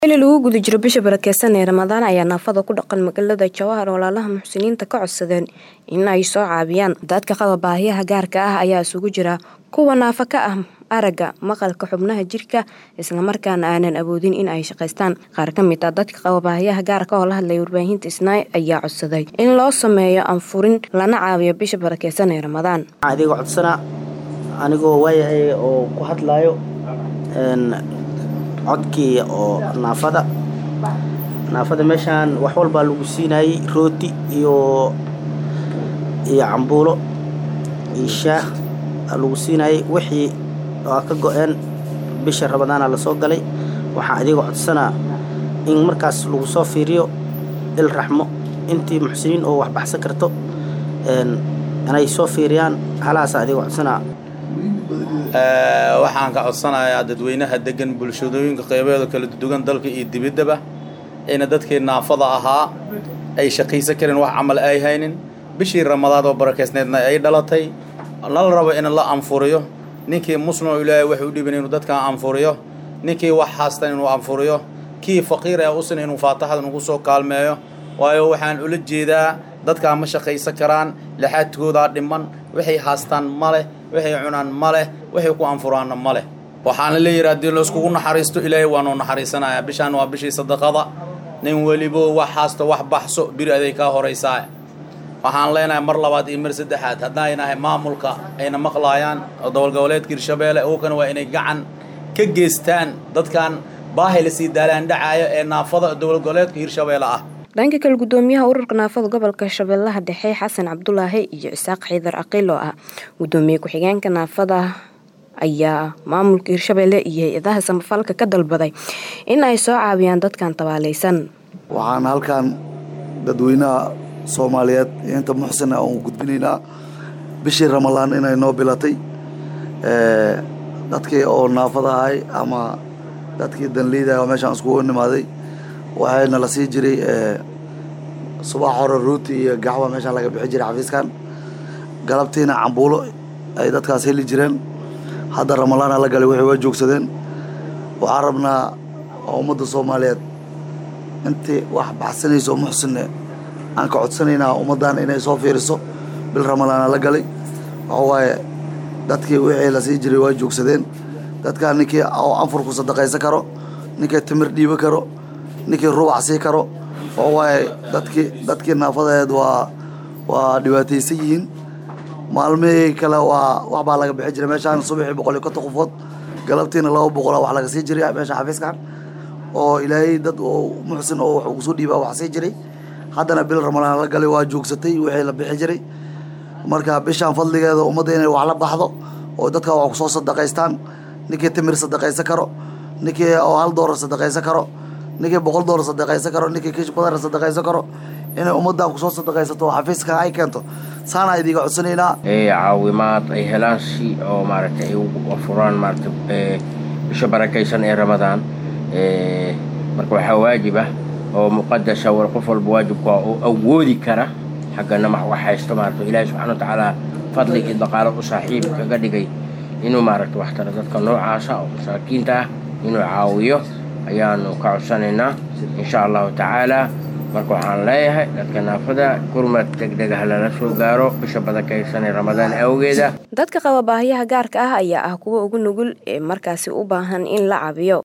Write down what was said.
xili lagu guda jiro bisha barakeysan ee ramadaan ayaa naafada ku dhaqan magaalada jawahar walaalaha muxsiniinta ka codsadeen in ay soo caabiyaan dadka qaba baahiyaha gaarka ah ayaa isugu jira kuwa naafo ka ah aragga maqalka xubnaha jirka islamarkaana aanan awoodin in ay shaqaystaan qaar ka mid ah dadka qaba baahiyaha gaarka oo la hadlaya warbaahinta isnaay ayaa codsaday in loo sameeyo anfurin lana caawiyo bisha barakeysan ee ramadaan adiga codsanaa anigoo waayahay oo ku hadlaayo codkii oo naafada naafada meeshaan wax walbaa lagu siinayay rooti iyo iyo cambuulo iyo shaah lagu siinayay wixii waa ka go-een bisha ramadaana lasoo galay waxaan adiga codsanaa in markaas lagu soo fiiriyo il raxmo intii muxsiniin oo waxbaxsan karto inay soo fiiriyaan halaasa adiga codsanaa waxaan ka codsanayaa dadweynaha degan bulshadooyinka qeybeeda kala duwan dalka iyo dibiddaba ina dadkii naafada ahaa ay shaqaysan karin wax camal ay haynin bishii ramadaad oo barakeysneedna ay dhalatay lala rabo in la anfuriyo ninkii muslim oo ilaahay wax u dhiban inuu dadkan anfuriyo ninkii wax haastan inuu anfuriyo kii faqiir ee usan inuu faataxada nagu soo kaalmeeyo waayo waxaan ula jeedaa dadkaa ma shaqaysan karaan laxaadkoodaa dhiman waxay haastaan ma leh waxay cunaan ma leh waxay ku anfuraanna ma leh waxaana leeyihi haddii layskugu naxariisto ilaahay waanuu naxariisanayaa bishaan waa bishii sadaqada nin welibo wax haasto wax baxso biri aday kaa horaysaa waxaan leenahay mar labaad iyo mar saddexaad haddaaynahay maamulka ayna maqlaayaan oo gobolgoboleedka hirshabeelle uukana waa inay gacan ka geystaan dadkan baahi lasii daalaan dhacaayo ee naafada gobolgoboleedka hirshabeelle ah dhanka kale gudoomiyaha ururka naafada gobolka shabeellaha dhexe xasan cabdulaahi iyo isaaq xiidar caqiil oo ah gudoomiye ku-xigeenka naafada ayaa maamulka hirshabeelle iyo hay-adaha samafalka ka dalbaday in ay soo caawiyaan dadkan tabaaleysan waxaan halkan dadweynaha soomaaliyeed iyo inta muxsina aan gudbinaynaa bishii ramadaan inay noo bilatay dadkii oo naafada ahay ama dadkii danleyda oo meeshaan iskugu nimaaday waxayna la sii jiray subax hore ruuti iyo gaxwa meeshaan laga bixi jiray xafiiskan galabtiina cambuulo ay dadkaas heli jireen hadda ramadaana la galay waxay waa joogsadeen waxaan rabnaa ummadda soomaaliyeed intii wax baxsanayso muxsinne aan ka codsanaynaa ummaddan inay soo fiiriso bil ramadaana la galay waxa waaye dadkii wixii la sii jiray waa joogsadeen dadkaa ninkii oo anfurku sadaqaysan karo ninkii timir dhiiba karo ninkii rubac sii karo oo waaye dadkii dadkii naafadeed waa waa dhibaataysan yihiin maalmihii kale waa wax baa laga bixi jiray meeshaan subaxii boqol iyo konton qofood galabtiina laba boqola wax laga sii jiray meesha xafiiskan oo ilaahay dad oo muxsin oo wax ugu soo dhiibaa wax sii jiray haddana bil ramadaan la galay waa joogsatay wixii la bixi jiray marka bishaan fadligeeda ummadda inay wax la baxdo oo dadka wax kusoo sadaqaystaan ninkii timir sadaqaysan karo ninkii oo hal doolar sadaqaysan karo ninkii boqol doolar sadaqaysan karo ninkii kish badar sadaqaysan karo inay ummaddan kusoo sadaqaysato oo xafiiska ay keento saana idiga codsanaynaa caawimaad ay helaan si oo maaragtay ay u furaan maaragtay bisha barakaysan ee ramadaan marka waxaa waajib ah oo muqadasa war qof walba waajibka oo awoodi kara xaggana wax haysto maaragta ilaahi subxana watacaala fadli iyo dhaqaalo u saaxiib kaga dhigay inuu maaragta wax tara dadka noocaasa oo masaakiinta ah inuu caawiyo ayaanu ka codsanaynaa insha allahu tacaala marka waxaan leeyahay dadka naafada gurmad degdeg ah lala soo gaaro bisha barakaysan ee ramadaan awgeeda dadka qaba baahiyaha gaarka ah ayaa ah kuwa ugu nugul ee markaasi u baahan in la cabiyo